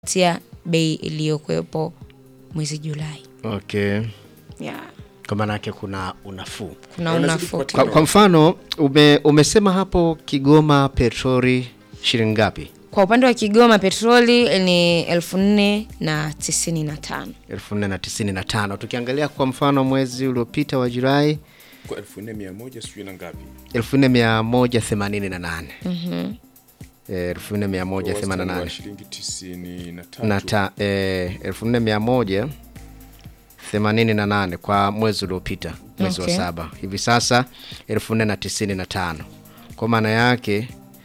tia bei iliyokuwepo mwezi Julai. Okay. Yeah. Kwa maana yake kuna unafuu. Kuna Wanazidi unafuu kupatikana. Kwa, kwa mfano ume, umesema hapo Kigoma petroli shilingi ngapi? Kwa upande wa Kigoma petroli ni elfu nne na tisini na tano. elfu nne na tisini na tano. Tukiangalia kwa mfano mwezi uliopita wa Julai Kwa elfu nne mia moja sijui na ngapi. elfu nne mia moja themanini na nane elfu nne mia moja themanini na Wastani wa nane shilingi tisini na na tatu. ta eh, elfu nne mia moja themanini na nane kwa mwezi uliopita mwezi Okay. wa saba. Hivi sasa elfu nne na tisini na tano kwa maana yake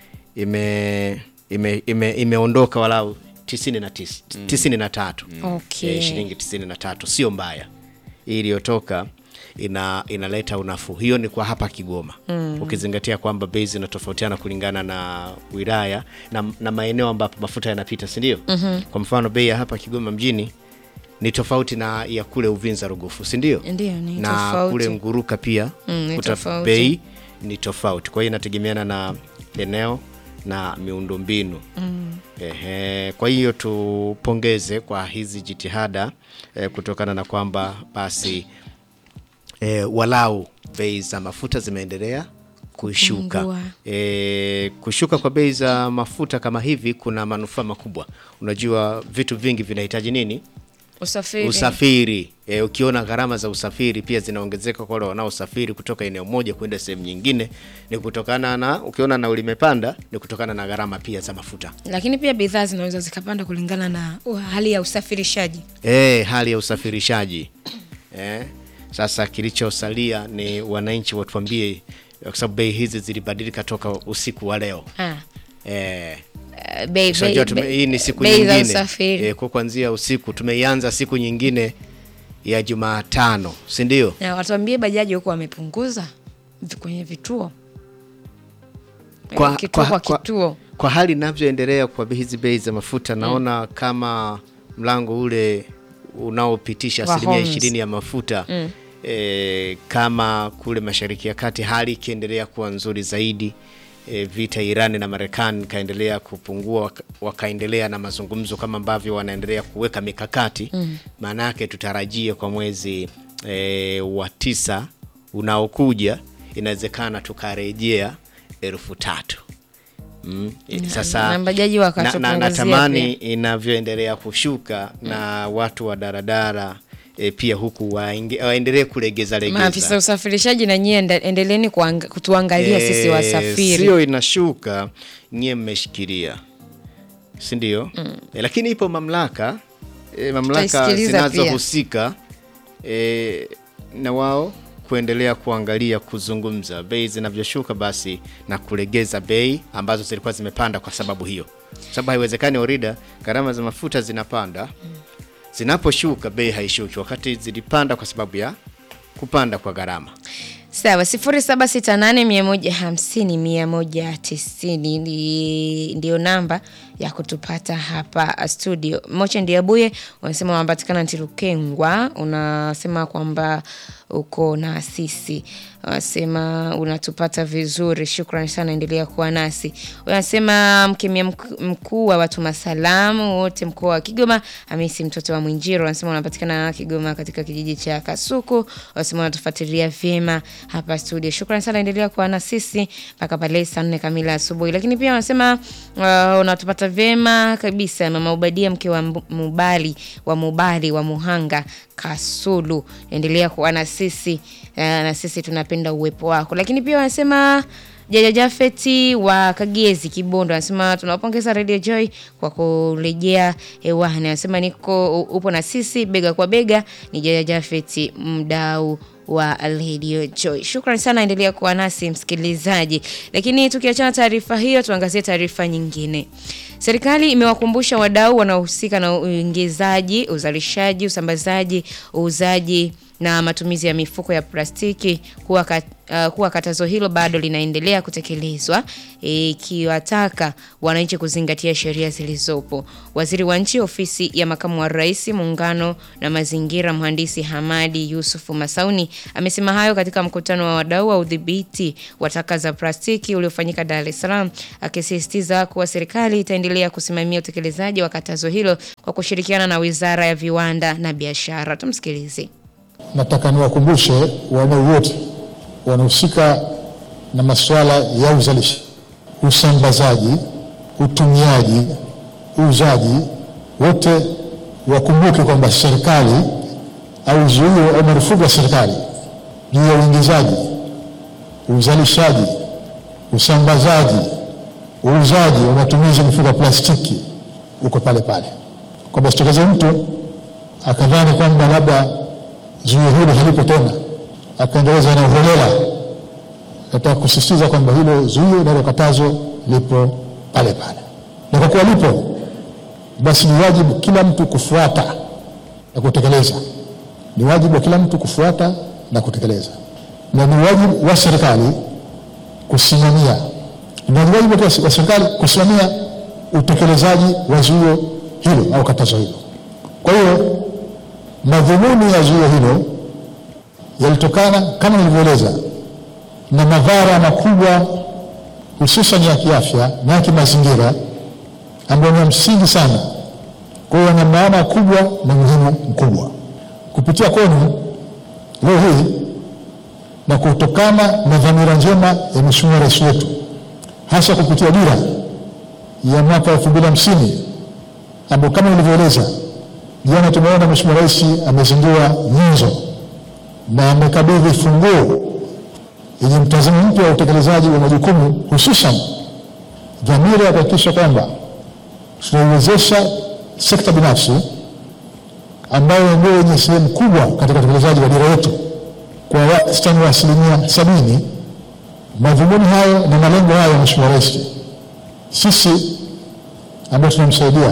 ime ime ime imeondoka walau tisini na tis, tisini na tatu Okay. eh, shilingi tisini na tatu sio mbaya. Hii iliyotoka ina inaleta unafuu. Hiyo ni kwa hapa Kigoma ukizingatia kwamba bei zinatofautiana kulingana na wilaya na, na maeneo ambapo mafuta yanapita, si ndio? Kwa mfano bei ya hapa Kigoma mjini ni tofauti na ya kule Uvinza Rugufu, si ndio? Ndiyo, ni na tofauti. kule Nguruka pia Mm, ni kuta- tofauti. bei ni tofauti. Kwa hiyo inategemeana na eneo na miundombinu Ehe, kwa hiyo tupongeze kwa hizi jitihada eh, kutokana na kwamba basi eh, walau bei za mafuta zimeendelea kushuka. Kupungua. E, kushuka kwa bei za mafuta kama hivi kuna manufaa makubwa. Unajua vitu vingi vinahitaji nini? Usafiri. Usafiri. E, ukiona gharama za usafiri pia zinaongezeka kwa wale wanaosafiri kutoka eneo moja kwenda sehemu nyingine, ni kutokana na ukiona nauli imepanda, ni kutokana na gharama pia za mafuta. Lakini pia bidhaa zinaweza zikapanda kulingana na uh, hali ya usafirishaji. E, hali ya usafirishaji e, sasa kilichosalia ni wananchi watuambie, kwa sababu bei hizi zilibadilika toka usiku wa leo Ah. e, Uh, bei, Unajua bei, tume- bei, hii ni siku bei za nyingine usafiri. e, kwa kuanzia usiku tumeianza siku nyingine ya Jumatano, si ndio? Na watuambie bajaji huko wamepunguza vi- kwenye vituo Eh, kituo kwa, kituo kwa hali inavyoendelea kwa hizi bei za mafuta naona kama mlango ule unaopitisha Wa asilimia Hormuz. ishirini ya mafuta e, kama kule Mashariki ya Kati hali ikiendelea kuwa nzuri zaidi e, vita Irani na Marekani ikaendelea kupungua waka- wakaendelea na mazungumzo kama ambavyo wanaendelea kuweka mikakati maana yake tutarajie kwa mwezi e, wa tisa unaokuja inawezekana tukarejea elfu tatu Mm. Sasa na bajaji na, na, wakatupunguzia natamani inavyoendelea kushuka na watu wa daradara e, pia huku waenge- waendelee kulegeza maafisa legeza usafirishaji na nyie enda- endeleeni kuanga- kutuangalia sisi Eh, wasafiri sio inashuka nyie mmeshikilia si ndio e, lakini ipo mamlaka e, mamlaka Tutaisikiliza pia. zinazohusika e, na wao kuendelea kuangalia kuzungumza bei zinavyoshuka basi na kulegeza bei ambazo zilikuwa zimepanda kwa sababu hiyo sababu haiwezekani orida gharama za mafuta zinapanda zinaposhuka bei haishuki wakati zilipanda kwa sababu ya kupanda kwa gharama sawa sifuri saba sita nane mia moja hamsini mia moja tisini ndi- ndiyo namba ya kutupata hapa studio moche ndiabuye unasema unapatikana ntilukengwa unasema kwamba uko na sisi unasema unatupata vizuri shukrani sana endelea kuwa nasi unasema mkemia mk- mkuu wa watu masalamu wote mkoa wa kigoma amisi mtoto wa mwinjiro unasema unapatikana kigoma katika kijiji cha kasuku unasema unatufuatilia vyema hapa studio shukrani sana endelea kuwa na sisi mpaka pale saa nne kamili asubuhi lakini pia unasema uh, unatupata vyema kabisa mama ubadia mke wa Mbu- mubali wa mubali wa muhanga kasulu endelea kuwa na sisi uh, na sisi tunapenda uwepo wako lakini pia wanasema Jaja Jafeti wa Kagezi Kibondo anasema tunawapongeza Radio Joy kwa kurejea hewani. Anasema niko upo na sisi bega kwa bega. Ni Jaja Jafeti mdau wa Radio Joy. Shukrani sana, endelea kuwa nasi msikilizaji. Lakini tukiachana taarifa hiyo, tuangazie taarifa nyingine. Serikali imewakumbusha wadau wanaohusika na uingizaji, uzalishaji, usambazaji, uuzaji na matumizi ya mifuko ya plastiki kuwa, kat, uh, kuwa katazo hilo bado linaendelea kutekelezwa ikiwataka wananchi kuzingatia sheria zilizopo. Waziri wa Nchi, Ofisi ya Makamu wa Rais, Muungano na Mazingira, Mhandisi Hamadi Yusufu Masauni amesema hayo katika mkutano wa wadau wa udhibiti wa taka za plastiki uliofanyika Dar es Salaam, akisisitiza kuwa serikali itaendelea wanaendelea kusimamia utekelezaji wa katazo hilo kwa kushirikiana na Wizara ya Viwanda na Biashara. Tumsikilize. Nataka niwakumbushe wadau wote wanahusika na masuala ya uzalishaji, usambazaji, utumiaji, uuzaji, wote wakumbuke kwamba serikali au zuio au marufuku ya serikali juu ya uingizaji, uzalishaji, usambazaji, uuzaji wa matumizi ya mifuko ya plastiki uko pale pale, kwamba sitokeze mtu akadhani kwamba labda zuio hilo halipo tena, akaendeleza na uholela. Nataka kusisitiza kwamba hilo zuio nalo katazo lipo pale pale, na kwa kuwa lipo, basi ni wajibu kila mtu kufuata na kutekeleza. Ni wajibu wa kila mtu kufuata na kutekeleza, na ni wajibu wa serikali kusimamia, na ni wajibu wa serikali kusimamia utekelezaji wa zuio hilo au katazo hilo. Kwa hiyo madhumuni ya zuio hilo yalitokana kama nilivyoeleza na madhara makubwa hususan ya kiafya na ya kimazingira ambayo ni ya msingi sana. Kwa hiyo yana maana kubwa na muhimu mkubwa. Kupitia kwenu leo hii na kutokana na dhamira njema ya Mheshimiwa Rais wetu, hasa kupitia dira ya mwaka elfu mbili hamsini ambayo kama nilivyoeleza jana, tumeona Mheshimiwa Rais amezindua nyenzo na amekabidhi funguo yenye mtazamo mpya wa utekelezaji wa majukumu hususan dhamira ya kuhakikisha kwamba tunaiwezesha sekta binafsi ambayo ndio yenye sehemu kubwa katika utekelezaji wa dira yetu kwa wastani wa asilimia sabini. Madhumuni hayo na malengo hayo ya Mheshimiwa Rais, sisi ambao tunamsaidia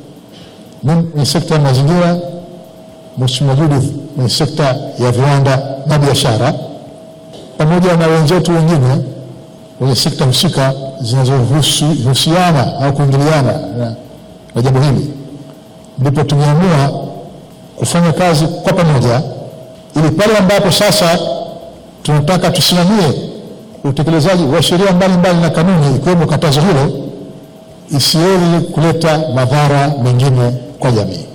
ni sekta ya mazingira, Mheshimiwa Judith ni sekta ya viwanda na biashara pamoja na wenzetu wengine wenye sekta husika zinazohusiana au kuingiliana na, na jambo hili, ndipo tumeamua kufanya kazi kwa pamoja, ili pale ambapo sasa tunataka tusimamie utekelezaji wa sheria mbalimbali na kanuni, ikiwemo katazo hilo, isiweze kuleta madhara mengine kwa jamii.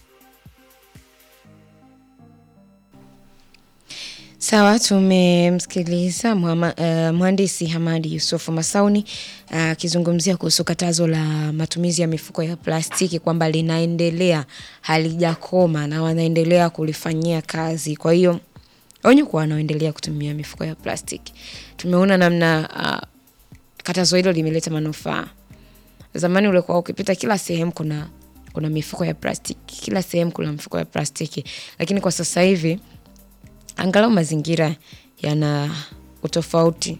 Sawa, tumemsikiliza uh, mhandisi Hamadi Yusufu Masauni akizungumzia uh, kuhusu katazo la matumizi ya mifuko ya plastiki kwamba linaendelea, halijakoma na wanaendelea kulifanyia kazi. Kwa hiyo onyo kwa wanaoendelea kutumia mifuko ya plastiki. Tumeona namna uh, katazo hilo limeleta manufaa. Zamani ulikuwa ukipita kila sehemu kuna kuna mifuko ya plastiki, kila sehemu kuna mifuko ya plastiki, lakini kwa sasa hivi angalau mazingira yana utofauti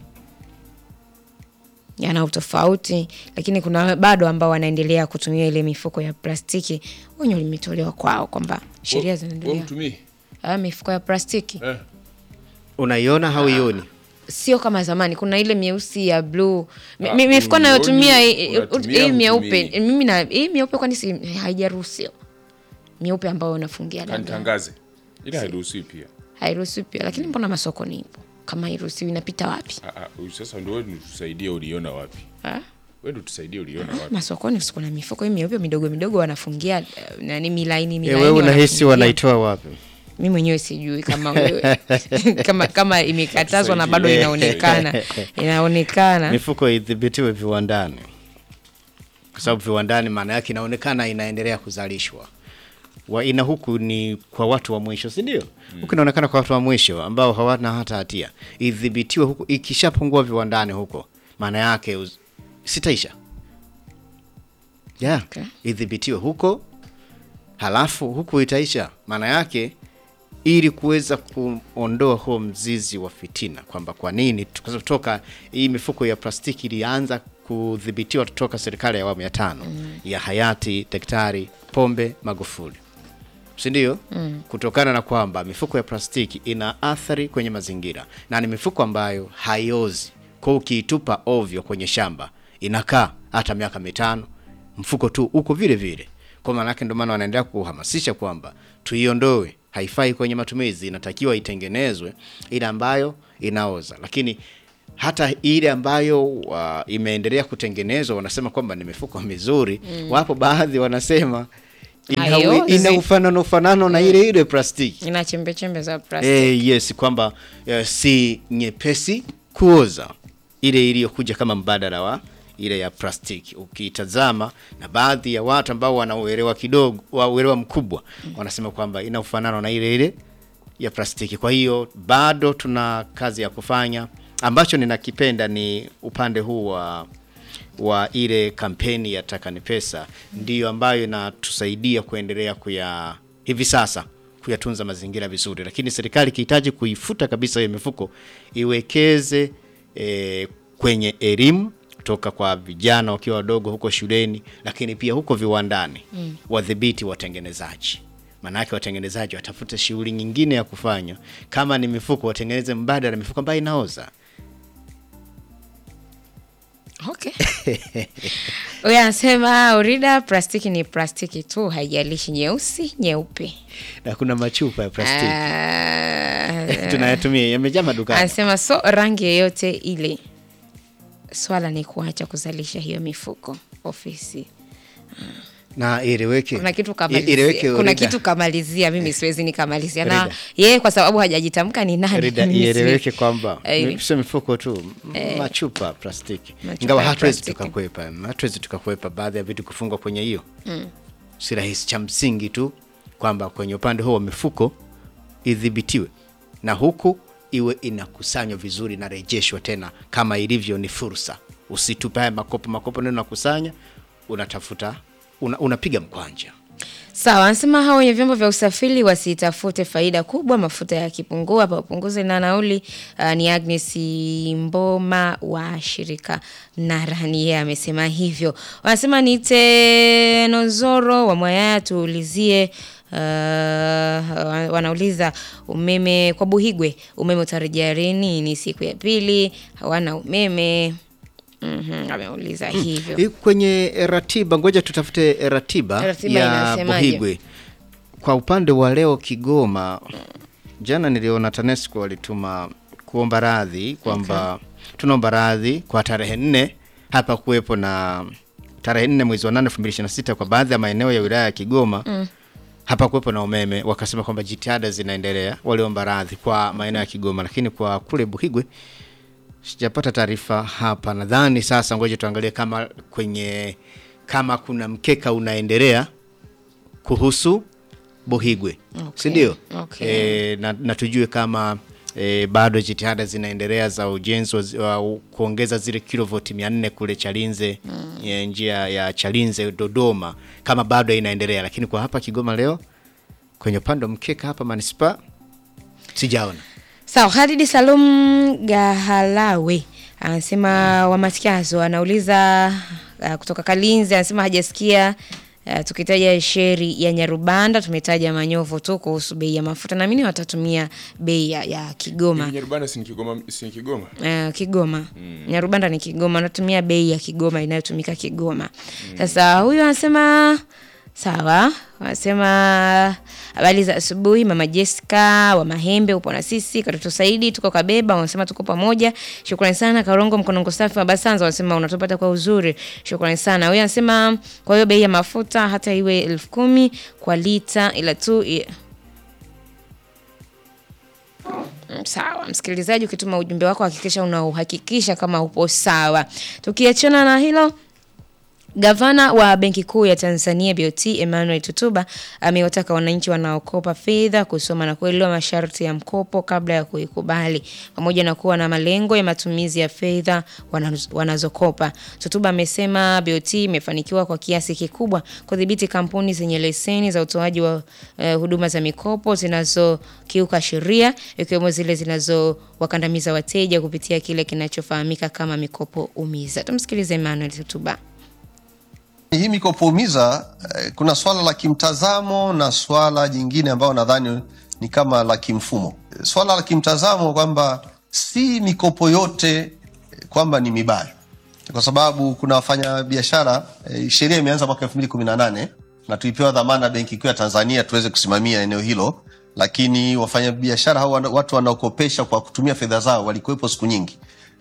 yana utofauti, lakini kuna bado ambao wanaendelea kutumia ile mifuko ya plastiki. Onyo limetolewa kwao kwamba sheria zinaendelea. Ah, mifuko ya plastiki Eh. Unaiona hauioni? sio kama zamani. Kuna ile myeusi ya bluu, Mi- Ah, mi- mifuko unioni, nayotumia hii- unatumia hii myeupe, hutumii. mimi na hii myeupe, kwani si haijaruhusiwa? Myeupe ambayo unafungia labda Kanitangaze. Ila hairuhusiwi pia. hairuhusiwi pia, lakini mbona masokoni ipo? Kama hairuhusiwi inapita wapi? Ah, ah, huyu sasa ndio wewe tusaidie uliona wapi? Ah? Wewe ndio tusaidie uliona wapi? masokoni usiku na mifuko hii myeupe midogo midogo wanafungia eh, nani milaini Eh, milaini wewe unahisi wanafungia. wanaitoa wapi? mi mwenyewe sijui kama wewe kama kama imekatazwa na bado Tusaidie. inaonekana inaonekana Mifuko idhibitiwe viwandani, kwa sababu viwandani maana yake inaonekana inaendelea kuzalishwa wa ina huku ni kwa watu wa mwisho, si ndio? Huku inaonekana kwa watu wa mwisho ambao hawana hata hatia. Idhibitiwe huku, ikishapungua viwandani huko, maana yake uz- sitaisha yeah. Okay. Idhibitiwe huko, halafu huku itaisha, maana yake ili kuweza kuondoa huo mzizi wa fitina kwamba kwa nini tuka- toka hii mifuko ya plastiki ilianza kudhibitiwa toka serikali ya awamu ya tano ya hayati Daktari Pombe Magufuli, si ndio? Kutokana na kwamba mifuko ya plastiki ina athari kwenye mazingira na ni mifuko ambayo haiozi, kwa hiyo ukiitupa ovyo kwenye shamba inakaa hata miaka mitano, mfuko tu uko vile vile. Kwa maana yake ndio maana wanaendelea kuhamasisha kwamba tuiondoe, haifai kwenye matumizi, inatakiwa itengenezwe ile ambayo inaoza. Lakini hata ile ambayo uh, imeendelea kutengenezwa wanasema kwamba ni mifuko mizuri wapo baadhi wanasema ina, Haiozi. ina ufanano ufanano na ile ile plastiki ina chembe chembe za plastiki Eh, yes kwamba eh, si nyepesi kuoza ile iliyokuja kama mbadala wa ile ya plastiki ukiitazama na baadhi ya watu ambao wana uelewa kidogo wa uelewa mkubwa wanasema kwamba ina ufanano na ile ile ya plastiki kwa hiyo bado tuna kazi ya kufanya ambacho ninakipenda ni upande huu wa wa ile kampeni ya taka ni pesa ndiyo ambayo inatusaidia kuendelea kuya hivi sasa kuyatunza mazingira vizuri, lakini serikali ikihitaji kuifuta kabisa hiyo mifuko iwekeze e, kwenye elimu kutoka kwa vijana wakiwa wadogo huko shuleni, lakini pia huko viwandani mm. wadhibiti watengenezaji Maanake watengenezaji watafute shughuli nyingine ya kufanya, kama ni mifuko watengeneze mbadala, mifuko ambayo inaoza. Okay. Huyu anasema Urida, plastiki ni plastiki tu, haijalishi nyeusi nyeupe. Na kuna machupa ya plastiki Ah, tunayatumia yamejaa madukani. anasema so rangi yoyote ile, swala ni kuacha kuzalisha hiyo mifuko ofisi. na ieleweke Kuna kitu I- kamalizia, ieleweke kuna Rida. kitu kamalizia, mimi siwezi nikamalizia na Rida. yeye kwa sababu hajajitamka ni nani. Rida, mimi siwezi. ieleweke kwamba Eh, mi- sio mifuko tu m- machupa plastiki Machupa ingawa ya hatuwezi plastiki. tukakwepa hatuwezi tukakwepa baadhi ya vitu kufungwa kwenye hiyo si rahisi cha msingi tu kwamba kwenye upande huo wa mifuko idhibitiwe na huku iwe inakusanywa vizuri na rejeshwa tena kama ilivyo ni fursa usitupe haya makopo makopo ndio unakusanya unatafuta una, unapiga mkwanja Sawa, anasema hao wenye vyombo vya usafiri wasitafute faida kubwa, mafuta yakipungua papunguze na nauli. Uh, ni Agnes Mboma wa shirika Narani, yeye amesema hivyo. Wanasema nite Nozoro wa Mwayaya, tuulizie Uh, wanauliza umeme kwa Buhigwe, umeme utarejea lini? Ni siku ya pili hawana umeme. Mhm, ameuliza hivyo. Hii kwenye ratiba, ngoja tutafute ratiba, Ratiba ya inasemaje? Buhigwe. Kwa upande wa leo Kigoma, jana niliona TANESCO walituma kuomba radhi kwamba tunaomba radhi kwa tarehe nne hapa kuwepo na tarehe nne mwezi wa nane elfu mbili ishirini na sita kwa baadhi ya maeneo ya wilaya ya Kigoma hapa kuwepo na umeme, wakasema kwamba jitihada zinaendelea. Waliomba radhi kwa maeneo ya Kigoma, lakini kwa kule Buhigwe sijapata taarifa hapa. Nadhani sasa, ngoja tuangalie kama kwenye kama kuna mkeka unaendelea kuhusu Buhigwe, Okay, si ndio? okay. E, na, na tujue kama e, bado jitihada zinaendelea za ujenzi wa, zi- wa kuongeza zile kilovoti mia nne kule Chalinze ya njia ya Chalinze Dodoma, kama bado inaendelea, lakini kwa hapa Kigoma leo kwenye upande wa mkeka hapa manispaa sijaona. Sawa, Khalid Salum Gahalawe anasema Wamatikazo anauliza uh, kutoka Kalinzi anasema hajasikia uh, tukitaja sheri ya Nyarubanda tumetaja Manyovu tu kuhusu bei ya mafuta, naamini watatumia bei ya, ya Kigoma. Nyarubanda si ni Kigoma, si ni Kigoma? Uh, Kigoma Nyarubanda ni Kigoma, natumia bei ya Kigoma inayotumika Kigoma. Sasa huyu anasema sawa, anasema habari za asubuhi, mama Jessica wa Mahembe, upo na sisi. Katoto Saidi tuko Kabeba, wanasema tuko pamoja. Shukrani sana. Karongo Mkonongo safi wa Basanza wanasema unatupata kwa uzuri, shukrani sana. Huyu anasema kwa hiyo bei ya mafuta hata iwe elfu kumi kwa lita, ila tu i- Mm, Sawa msikilizaji, ukituma ujumbe wako hakikisha unauhakikisha kama upo sawa. Tukiachana na hilo, Gavana wa Benki Kuu ya Tanzania BOT Emmanuel Tutuba amewataka wananchi wanaokopa fedha kusoma na kuelewa masharti ya mkopo kabla ya kuikubali pamoja na kuwa na malengo ya matumizi ya fedha wanaz- wanazokopa. Tutuba amesema BOT imefanikiwa kwa kiasi kikubwa kudhibiti kampuni zenye leseni za utoaji wa eh, huduma za mikopo zinazokiuka sheria ikiwemo zile zinazowakandamiza wateja kupitia kile kinachofahamika kama mikopo umiza. Tumsikilize Emmanuel Tutuba. Hii mikopo umiza eh, kuna swala la kimtazamo na swala jingine ambayo nadhani ni kama la kimfumo. Swala la kimtazamo kwamba si mikopo yote eh, kwamba ni mibaya, kwa sababu kuna wafanya biashara eh, sheria imeanza mwaka 2018 na tulipewa dhamana Benki Kuu ya Tanzania tuweze kusimamia eneo hilo, lakini wafanyabiashara hao wana- watu wanaokopesha kwa kutumia fedha zao walikuwepo siku nyingi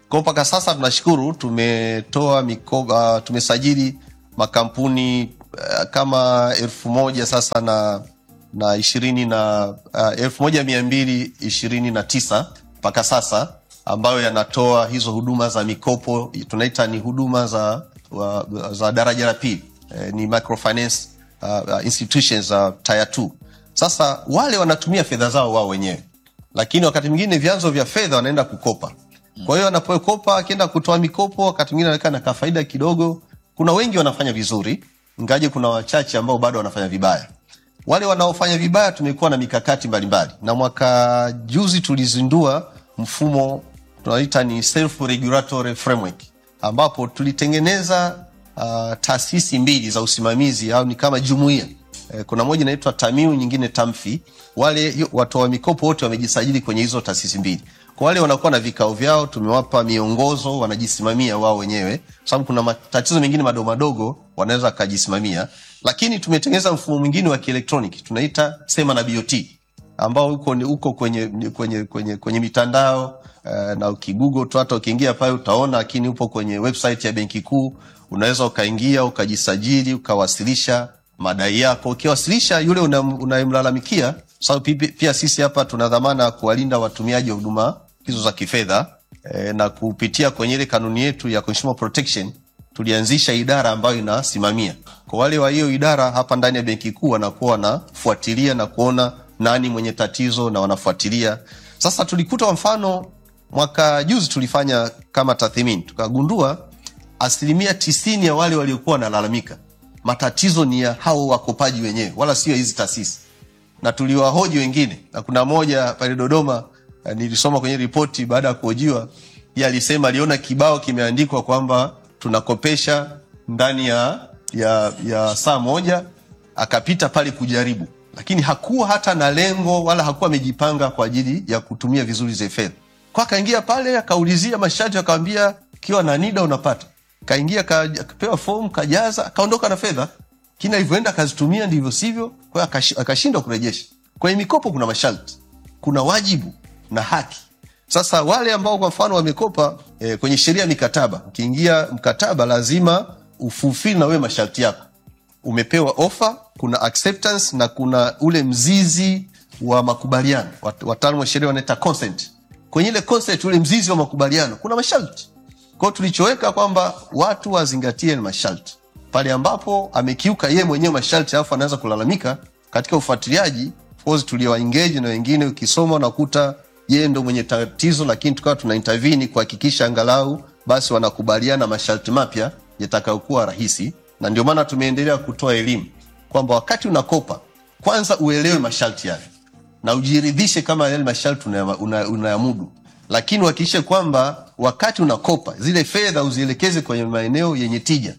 Kwa mpaka sasa tunashukuru, tumetoa mikoba, tumesajili makampuni uh, kama elfu moja sasa na na ishirini na uh, elfu moja mia mbili ishirini na tisa mpaka sasa ambayo yanatoa hizo huduma za mikopo tunaita ni huduma za, wa, za daraja la pili eh, ni microfinance uh, uh, institutions za uh, tier 2. Sasa wale wanatumia fedha zao wao wenyewe, lakini wakati mwingine vyanzo vya fedha wanaenda kukopa. Kwa hiyo anapokopa akienda kutoa mikopo, wakati mwingine anaweka na kafaida kidogo. Kuna wengi wanafanya vizuri, ingaje kuna wachache ambao bado wanafanya vibaya. Wale wanaofanya vibaya tumekuwa na mikakati mbalimbali, na mwaka juzi tulizindua mfumo tunaita ni self regulatory framework, ambapo tulitengeneza uh, taasisi mbili za usimamizi au ni kama jumuiya eh, kuna moja inaitwa Tamiu, nyingine Tamfi. Wale watoa mikopo wote wamejisajili kwenye hizo taasisi mbili. Kwa wale wanakuwa na vikao vyao, tumewapa miongozo, wanajisimamia wao wenyewe, kwa sababu kuna matatizo mengine madogo madogo wanaweza wakajisimamia, lakini tumetengeneza mfumo mwingine wa kielektroniki tunaita Sema na BOT ambao uko, uko kwenye, kwenye, kwenye, kwenye mitandao uh, na ukigugo tu hata ukiingia pale utaona, lakini upo kwenye website ya Benki Kuu. Unaweza ukaingia ukajisajili ukawasilisha madai yako. Ukiwasilisha yule unayemlalamikia una sababu so, pia sisi hapa tuna dhamana ya kuwalinda watumiaji wa huduma hizo za kifedha e, na kupitia kwenye ile kanuni yetu ya Consumer Protection tulianzisha idara ambayo inasimamia kwa wale wa hiyo idara hapa ndani ya Benki Kuu wanakuwa wanafuatilia na kuona nani mwenye tatizo na wanafuatilia. Sasa tulikuta kwa mfano mwaka juzi tulifanya kama tathmini, tukagundua asilimia tisini ya wale waliokuwa wanalalamika matatizo ni ya hao wakopaji wenyewe, wala sio hizi taasisi. Na tuliwahoji wengine, na kuna moja pale Dodoma nilisoma kwenye ripoti baada ya kuhojiwa, yeye alisema aliona kibao kimeandikwa kwamba tunakopesha ndani ya, ya, ya saa moja, akapita pale kujaribu lakini hakuwa hata na lengo wala hakuwa amejipanga kwa ajili ya kutumia vizuri zile fedha. Kwa akaingia pale akaulizia masharti, akawambia kiwa na NIDA unapata. Kaingia akapewa fomu kajaza, akaondoka na fedha, lakini alivyoenda akazitumia ndivyo sivyo, kwa hiyo akashindwa kurejesha. Kwenye mikopo kuna masharti, kuna wajibu na haki. Sasa wale ambao kwa mfano wamekopa eh, kwenye sheria ya mikataba, ukiingia mkataba lazima ufulfill na wewe masharti yako umepewa ofa, kuna acceptance na kuna ule mzizi wa makubaliano. Wataalamu wa sheria wanaita consent. Kwenye ile consent, ule mzizi wa makubaliano kuna masharti. Kwa hiyo tulichoweka kwamba watu wazingatie masharti. Pale ambapo amekiuka yeye mwenyewe masharti, alafu anaweza kulalamika katika ufuatiliaji, of course tuliwa engage na wengine, ukisoma unakuta yeye ndo mwenye tatizo, lakini tukawa tuna intervene kuhakikisha angalau basi wanakubaliana masharti mapya yatakayokuwa rahisi na ndio maana tumeendelea kutoa elimu kwamba wakati unakopa kwanza uelewe masharti yale na ujiridhishe kama yale masharti unayamudu, una, una lakini uhakikishe kwamba wakati unakopa zile fedha uzielekeze kwenye maeneo yenye tija.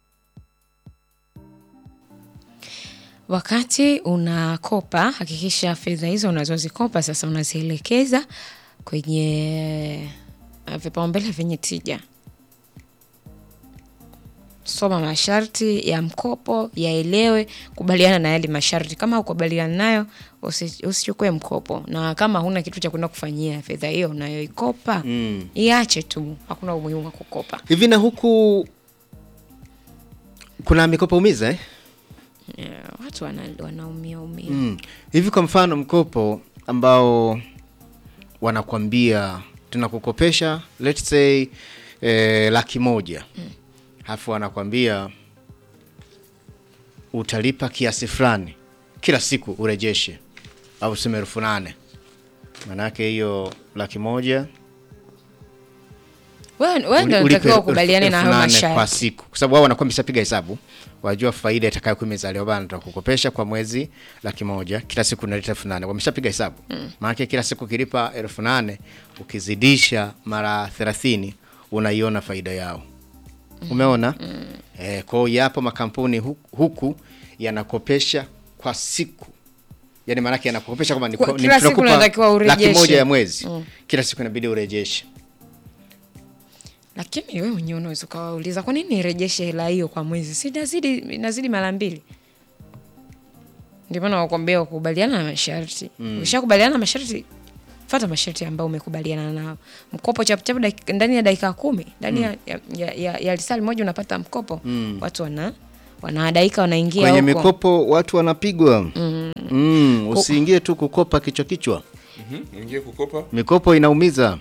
Wakati unakopa hakikisha fedha hizo unazozikopa sasa unazielekeza kwenye vipaumbele vyenye tija. Soma masharti ya mkopo, yaelewe, kubaliana na yale masharti. Kama ukubaliana nayo, usichukue mkopo, na kama huna kitu cha kwenda kufanyia fedha hiyo unayoikopa mm, iache tu, hakuna umuhimu wa kukopa hivi. Na huku kuna mikopo umiza eh? Yeah, watu wanaumia umia mm. Hivi kwa mfano mkopo ambao wanakwambia tunakukopesha let's say eh, laki moja mm halafu anakwambia utalipa kiasi fulani kila siku urejeshe, au sema elfu nane maanake hiyo laki moja wewe ndio unatakiwa ukubaliane na hayo kwa masharti, siku, kwa sababu wao wanakuwa wameshapiga hesabu, wajua faida itakayokuwa imezaliwa bana, tutakukopesha kwa mwezi laki moja, kila siku unaleta elfu nane wameshapiga hesabu mm. Maanake kila siku ukilipa elfu nane ukizidisha mara thelathini unaiona faida yao Umeona mm. E, kwa hiyo yapo makampuni huku, huku yanakopesha kwa siku, yani maanake yanakopesha kama ni, Kwa- ni kila siku tunakupa unatakiwa laki urejeshe. moja ya mwezi Mm. kila siku inabidi urejeshe. lakini wewe mwenyewe unaweza ukawauliza kwa nini nirejeshe hela hiyo kwa mwezi, si inazidi inazidi mara mbili. Ndio maana wakwambia wakubaliana na masharti. Ukishakubaliana na masharti fata masharti ambayo umekubaliana nao. Mkopo chapuchapu dakika- ndani ya dakika kumi ndani ya, ya, ya, ya, ya lisali moja unapata mkopo watu wana wanadaika wanaingia kwenye huko. mikopo watu wanapigwa mm. usiingie tu kukopa kichwa kichwa Mhm, Ingie kukopa mikopo inaumiza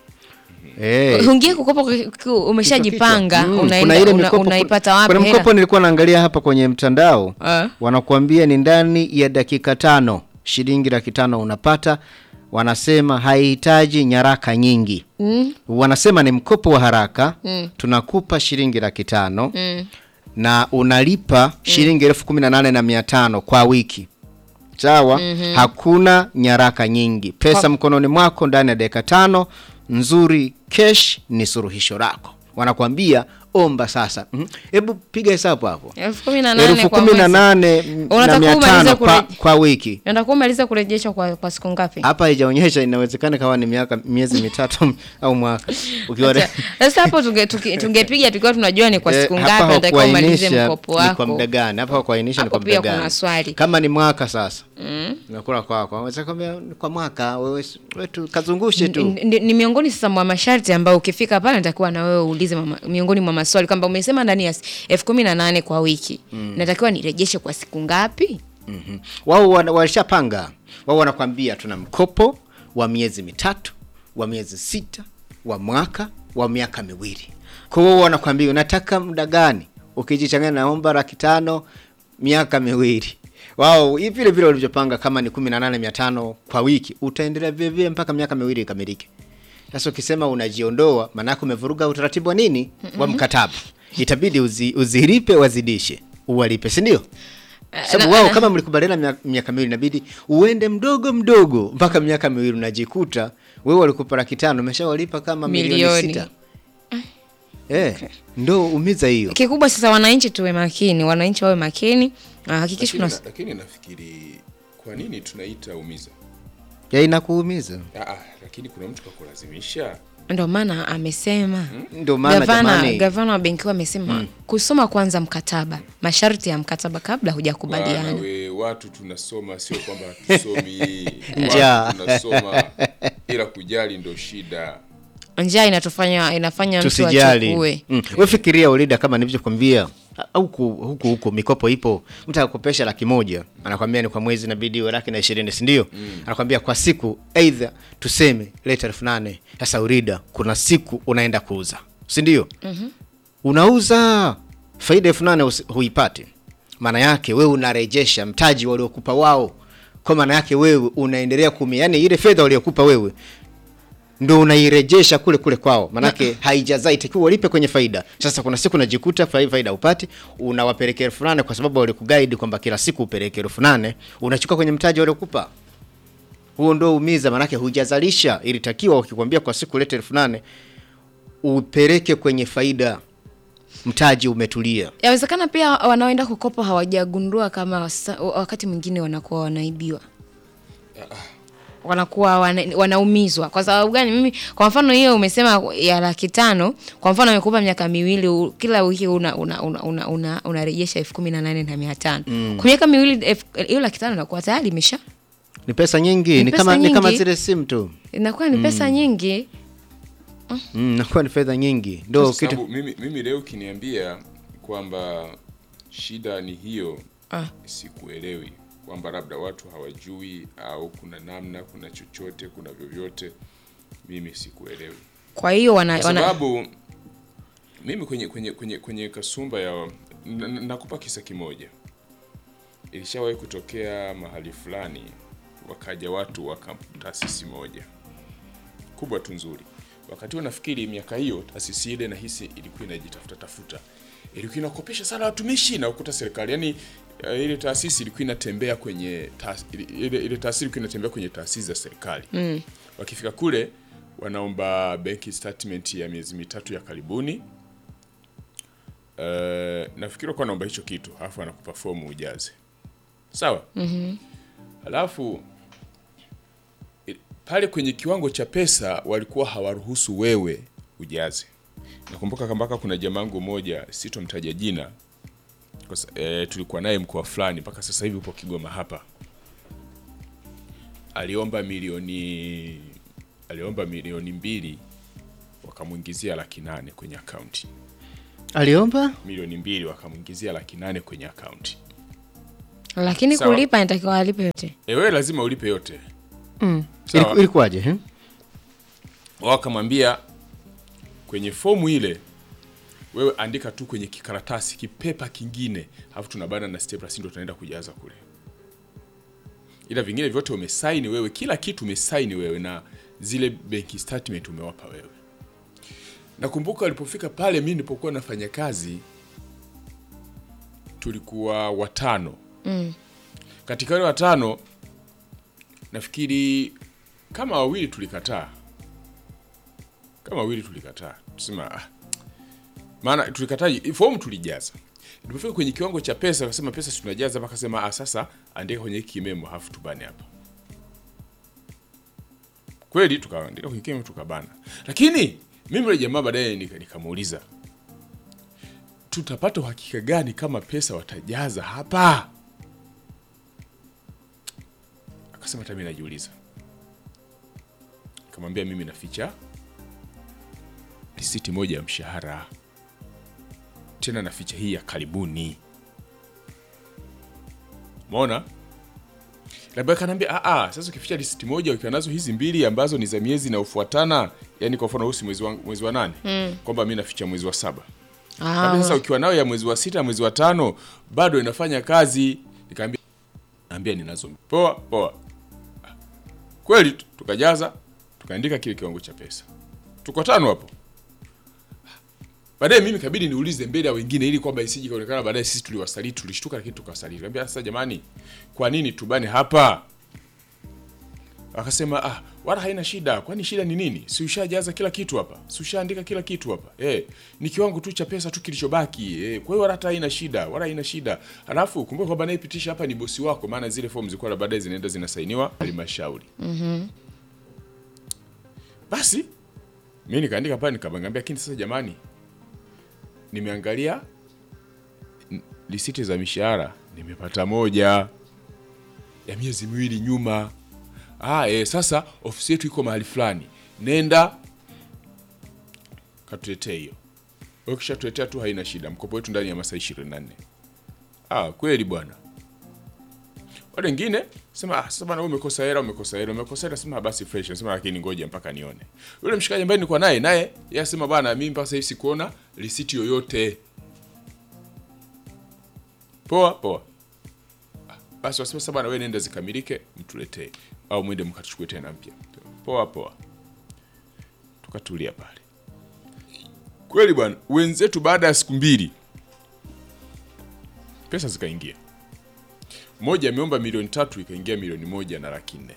Eh, Ungie kukopa ku- ku- umeshajipanga kichwa kichwa. Mm, unaenda- kuna ile una- mikopo- unaipata wapi kuna hela? mkopo nilikuwa naangalia hapa kwenye mtandao Ah. wanakuambia ni ndani ya dakika tano shilingi laki tano unapata wanasema haihitaji nyaraka nyingi mm. wanasema ni mkopo wa haraka mm. tunakupa shilingi laki tano mm. na unalipa shilingi elfu kumi na nane na mia tano kwa wiki sawa mm-hmm. hakuna nyaraka nyingi pesa Kwa- mkononi mwako ndani ya dakika tano nzuri cash ni suluhisho lako wanakwambia omba sasa Mhm. hebu piga hesabu hapo elfu kumi na nane elfu kwa kumi na mwezi. nane na Unataka mia umalize tano kwa, kure- kwa wiki Unataka umalize kurejeshwa kwa, kwa siku ngapi? hapa haijaonyesha inawezekana kawa ni miaka miezi mitatu au mwaka ukiwa Acha. Sasa hapo tunge- tuki- tungepiga tukiwa tunajua ni kwa Eh, siku hapa ngapi unatakiwa umalize hakuainisha mkopo ni kwa wako. muda gani hapa hakuainisha ni Hapo kwa pia muda kuna gani swali. kama ni mwaka sasa nakula kwako waweza kwambia ni kwa mwaka wewe wewe tu kazungushe tu Ni- ni, ni miongoni sasa mwa masharti ambayo ukifika pale natakiwa na wewe uulize mama, miongoni mwa maswali kwamba umesema ndani ya s- elfu kumi na nane kwa wiki natakiwa nirejeshe kwa siku ngapi? Mhm. wao wana- walishapanga wao wanakwambia tuna mkopo wa miezi mitatu wa miezi sita wa mwaka wa miaka miwili kwa hiyo wanakwambia unataka muda gani ukijichanganya naomba laki tano miaka miwili wao hii vile vile walivyopanga kama ni kumi na nane mia tano kwa wiki utaendelea vilevile mpaka miaka miwili ikamilike sasa ukisema unajiondoa maanake umevuruga utaratibu wa nini wa mkataba itabidi uzi, uzilipe wazidishe uwalipe si ndio sababu wao kama mlikubaliana mia- miaka miwili inabidi uende mdogo mdogo mpaka miaka miwili unajikuta wewe walikupa laki tano umeshawalipa kama milioni Milioni. sita eh, ndo umiza hiyo Kikubwa sasa wananchi tuwe makini, wananchi wawe makini. Ah, Hakikisha lakini, tuna na, lakini nafikiri kwa nini tunaita umiza ya inakuumiza ah, ah, lakini kuna mtu kakulazimisha ndio maana amesema ndio maana gavana, jamani gavana wa benki kuu amesema kusoma kwanza mkataba, masharti ya mkataba kabla Bwana hujakubaliana. we watu tunasoma sio kwamba hatusomi Njaa. watu tunasoma ila kujali ndo shida Njaa inatufanya inafanya mtu tusijali achukue. mm. we fikiria ulida kama nilivyokwambia a- huku huku huku mikopo ipo mtu akakopesha laki moja anakwambia ni kwa mwezi inabidi iwe laki na ishirini sindio mm. anakwambia kwa siku eidha tuseme leta elfu nane sasa urida kuna siku unaenda kuuza sindio mm-hmm. unauza faida elfu nane usi- huipati maana yake wewe unarejesha mtaji waliokupa wao kwa maana yake wewe unaendelea kumia yani ile fedha waliokupa wewe ndo unairejesha kule kule kwao manake haijazaa itakiwa walipe kwenye faida sasa kuna siku unajikuta fai- faida upati unawapelekea elfu nane kwa sababu walikugaidi kwamba kila siku upeleke elfu nane unachukua kwenye mtaji waliokupa huo ndo umiza manake hujazalisha ilitakiwa wakikwambia kwa siku lete elfu nane upeleke kwenye faida mtaji umetulia Yawezekana pia wanaoenda kukopa hawajagundua kama sa- wakati mwingine wanakuwa wanaibiwa, wanakuwa wana, wanaumizwa. Kwa sababu gani? Mimi kwa mfano hiyo umesema ya laki tano, kwa mfano amekupa miaka miwili, u- kila wiki una una una una, una, unarejesha elfu kumi na nane na mia tano kwa miaka miwili, elfu- hiyo laki tano inakuwa tayari imesha ni pesa nyingi Ni ni, pesa kama, ni kama nyingi. zile simu tu inakuwa ni pesa nyingi. mm, nakuwa ni fedha nyingi ndo Kwa kitu sababu mimi, mimi leo ukiniambia kwamba shida ni hiyo Ah. sikuelewi kwamba labda watu hawajui au kuna namna kuna chochote kuna vyovyote mimi sikuelewi Kwa hiyo wana, kwa wana sababu mimi kwenye kwenye kwenye kwenye kasumba ya n- n- nakupa kisa kimoja ilishawahi kutokea mahali fulani wakaja watu wa kamp- taasisi moja kubwa tu nzuri wakati huo nafikiri miaka hiyo taasisi ile nahisi ilikuwa inajitafuta tafuta ilikuwa inakopesha sana watumishi na ukuta serikali yani uh, ile taasisi ilikuwa inatembea kwenye taas, ile, ile, ile taasisi ilikuwa inatembea kwenye taasisi za serikali mm. wakifika kule wanaomba benki statement ya miezi mitatu ya karibuni uh, nafikiri walikuwa wanaomba hicho kitu alafu anakupa fomu ujaze sawa mm-hmm. alafu i- pale kwenye kiwango cha pesa walikuwa hawaruhusu wewe ujaze nakumbuka mpaka kuna jamangu moja sitomtaja jina kwa sa- eh, tulikuwa naye mkoa fulani mpaka sasa hivi upo kigoma hapa aliomba milioni aliomba milioni mbili wakamwingizia laki nane kwenye akaunti aliomba milioni mbili wakamwingizia laki nane kwenye akaunti lakini Sawa. kulipa inatakiwa alipe yote e, wewe lazima ulipe yote Sawa. Iliku- ilikuwaje eh? wakamwambia kwenye fomu ile wewe andika tu kwenye kikaratasi kipepa kingine alafu tunabana na stapler si ndo tunaenda kujaza kule ila vingine vyote umesaini wewe kila kitu umesaini wewe na zile benki statement umewapa wewe nakumbuka walipofika pale mi nilipokuwa nafanya kazi tulikuwa watano mm. katika wale watano nafikiri kama wawili tulikataa kama wawili tulikataa tusema ah. maana tulikataa fomu tulijaza tulipofika kwenye kiwango cha pesa akasema pesa si tunajaza hapa akasema ah, sasa andika kwenye hiki kimemo hafu tubane hapa kweli tukaandika kwenye kimemo tukabana lakini mimi yule jamaa baadaye nika- nikamuuliza tutapata uhakika gani kama pesa watajaza hapa akasema hata mimi najiuliza nikamwambia mimi naficha risiti moja ya mshahara tena naficha hii ya karibuni maona labda kanaambia "Ah, ah, sasa ukificha risiti moja ukiwa nazo hizi mbili ambazo ni za miezi inayofuatana yani kwa mfano husi mwezi wa, mwezi wa nane mm. kwamba mi naficha mwezi wa saba Kaambia, sasa ukiwa nayo ya mwezi wa sita mwezi wa tano bado inafanya kazi nikaambia naambia ninazo poa poa kweli tu- tukajaza tukaandika kile kiwango cha pesa tuko tano hapo baadaye mimi kabidi niulize mbele ya wengine ili kwamba isije kaonekana baadaye sisi tuliwasaliti tulishtuka lakini tukawasaliti kaambia sasa jamani kwa nini tubane hapa akasema ah wala haina shida kwani shida ni nini si ushajaza kila kitu hapa si ushaandika kila kitu hapa eh ni kiwango tu cha pesa tu kilichobaki eh kwa hiyo wala hata haina shida wala haina shida alafu kumbuka kwamba anayepitisha hapa ni bosi wako maana zile fomu zilikuwa na baadaye zinaenda zinasainiwa halmashauri basi mi nikaandika pale nikamwambia lakini sasa jamani nimeangalia n- risiti za mishahara nimepata moja ya miezi miwili nyuma ah, e, sasa ofisi yetu iko mahali fulani nenda katuletee hiyo Wewe ukishatuletea tu haina shida mkopo wetu ndani ya masaa 24 ah, kweli bwana wale wengine sema ah, sasa bwana wewe umekosa hela umekosa hela umekosa hela sema basi fresh sema lakini ngoja mpaka nione yule mshikaji ambaye nilikuwa naye naye yeye asema bwana mimi mpaka sasa hivi sikuona risiti yoyote poa poa Ah, basi wasema sasa bwana wewe nenda zikamilike mtuletee au mwende mkachukue tena mpya poa poa tukatulia pale kweli bwana wenzetu baada ya siku mbili pesa zikaingia moja ameomba milioni tatu ikaingia milioni moja na laki nne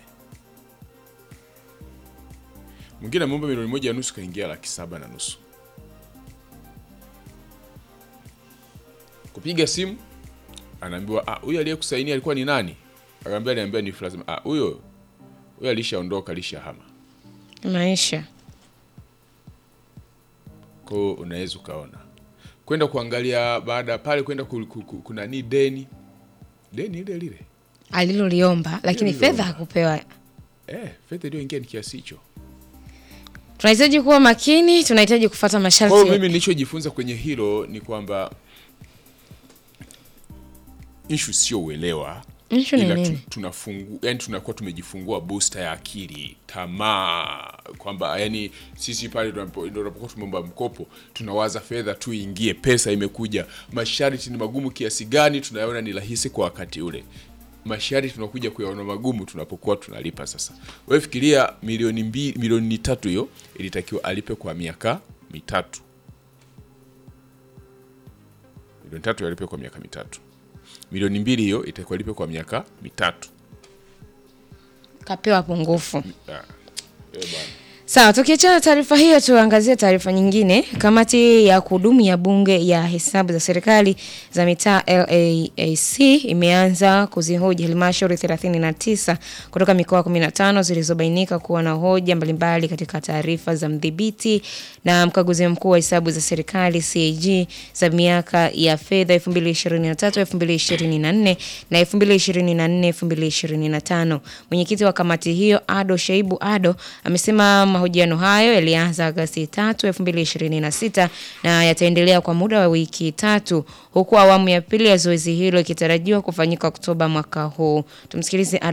mwingine ameomba milioni moja na nusu ikaingia laki saba na nusu kupiga simu anaambiwa "Ah, huyo aliyekusainia alikuwa ni nani akaambia aliambia ni fulani ah huyo huyo alishaondoka alishahama maisha kwao unaweza ukaona kwenda kuangalia baada ya pale kwenda ku- ku- ku- kuna ni deni deni ile lile aliloliomba lakini Aliloliomba. fedha hakupewa eh, fedha iliyoingia ni kiasi hicho tunahitaji kuwa makini tunahitaji kufata Kwa hiyo masharti mimi nilichojifunza kwenye hilo ni kwamba ishu sio uelewa Issue ni ila nini? tu, tunafungu, yani tunakuwa tumejifungua booster ya akili tamaa kwamba yani sisi pale tunapo- ndio tunapokuwa tumeomba mkopo tunawaza fedha tu ingie pesa imekuja masharti ni magumu kiasi gani tunayaona ni rahisi kwa wakati ule masharti tunakuja kuyaona magumu tunapokuwa tunalipa sasa wewe fikiria milioni mbili milioni tatu hiyo ilitakiwa alipe kwa miaka mitatu milioni tatu alipe kwa miaka mitatu milioni mbili hiyo itakuwa lipe kwa miaka mitatu kapewa pungufu ah. eh, bwana. Sawa, tukiachana na taarifa hiyo, tuangazie taarifa nyingine. Kamati ya kudumu ya bunge ya hesabu za serikali za mitaa LAAC imeanza kuzihoji halmashauri 39 kutoka mikoa 15 zilizobainika kuwa na hoja mbalimbali katika taarifa za mdhibiti na mkaguzi mkuu wa hesabu za serikali CAG za miaka ya fedha 2023 2024 na 2024 2025. Mwenyekiti wa kamati hiyo Ado Shaibu Ado amesema mahojiano hayo yalianza Agosti 3, 2026 na yataendelea kwa muda wa wiki tatu huku awamu ya pili ya zoezi hilo ikitarajiwa kufanyika Oktoba mwaka huu. Tumsikilize Ado